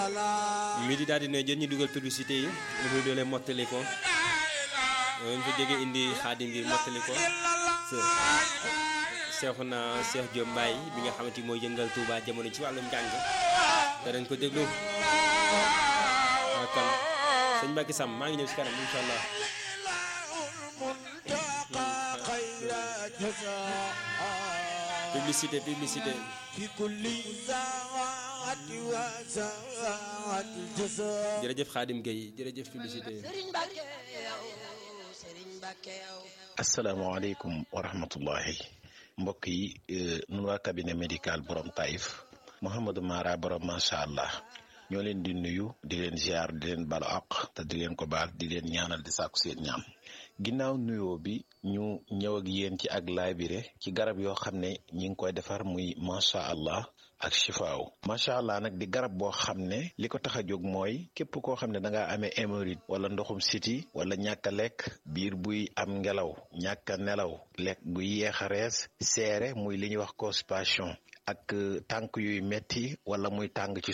mi di daal di ne jot ñu dugal publicité yi lu muy doole mottali ko ñu fa jógee indi xaadim bi mottali ko Seexuna Seex Jóob Mbaay bi nga xamante ni mooy yëngal Tuuba jamono ci wàllum njàng te dañ ko déglu waaw kon sëñ Mbacke Sam maa ngi ñëw si kanam incha allah publicité publicité jërëjëf Xaadim Gueye jërëjëf publicité asalaamaaleykum wa rahmatullahi mbokk yi nun waa cabinet médical borom Taïf Mouhamadou Mara borom macha allah ñoo leen di nuyu di leen ziar di leen balu àq te di leen ko baal di leen ñaanal di sàkku seen ñaam ginnaaw nuyoo bi ñu ñëw ak yéen ci ak laabire ci garab yoo xam ne ñi ngi koy defar muy macha allah ak chifaaw macha allah nag di garab boo xam ne li ko tax a jóg mooy képp koo xam ne da ngaa amee hémorroïde wala ndoxum siti wala ñàkk a lekk biir buy am ngelaw ñàkk a nelaw lekk gu yéex a rees seere muy li ñuy wax constipation ak tànk yuy metti wala muy tàng ci